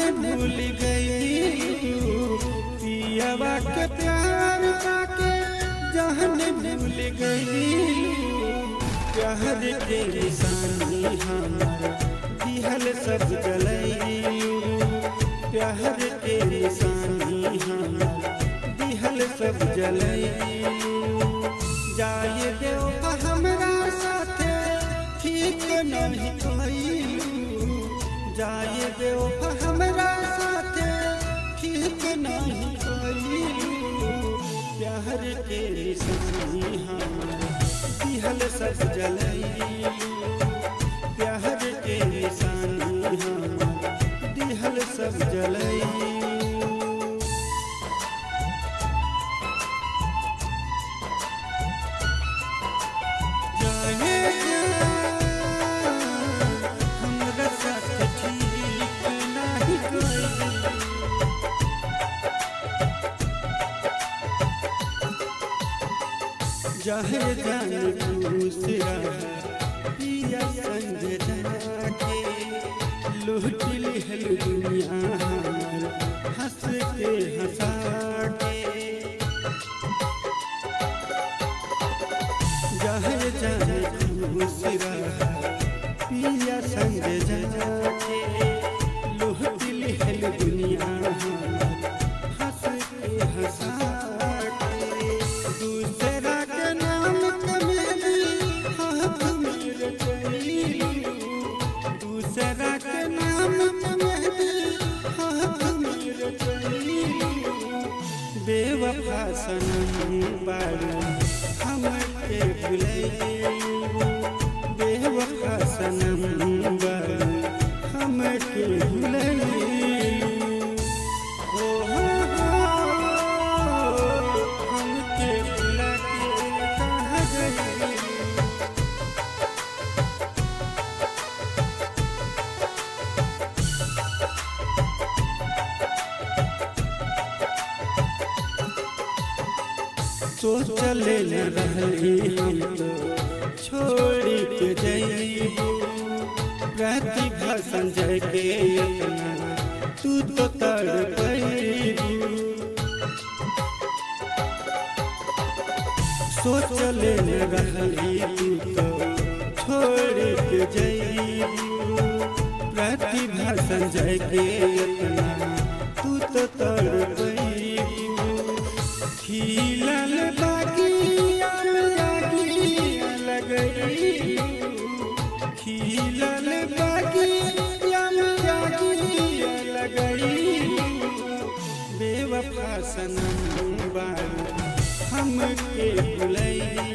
भूल गई पियावा के प्यार पाके जहन भूल गई प्यार के निशानी हमार दिहल सब जलैलू प्यार के निशानी हमार दिहल सब जलैलू जाए देव हमरा साथे ठीक नहीं कइलू जाए देव हमरा साथे ठीक नहीं कइलू प्यार के निशानी हमार दिहल सब जलैलू प्यार के निशानी हमार दिहल सब जलैलू जाए हमरा साथ ठीक नाही कइलू जहे जान दूसरा पिया संजना के लूट लिहल दुनिया हमार हंस के हंसा के जहे जान दूसरा पिया संजना के लूट लिहल दुनिया हमार हंस के हंसा के दूसरा के नाम कमेली हाथ में रचैलू दूसरा के नाम कमेली हाथ में रचैलू बेवफा सनम बारू हम के भुलैलू बेवफा सनम बारू हम के भुलैलू ओ हो हो हमके भुला के कहाँ गई सोचले न रहली हम तो छोड़ी के जइबू प्रतिभा संजय के इतना तू तो तड़पैबू सोचले न रहली तू तो छोड़ के जइबू प्रतिभा संजय के इतना तू तो तड़पैबू खिलल बागिया में आगिया लगैलू खिलल बागिया में आगिया लगैलू बेवफा सनम बारू हम के भुलैलू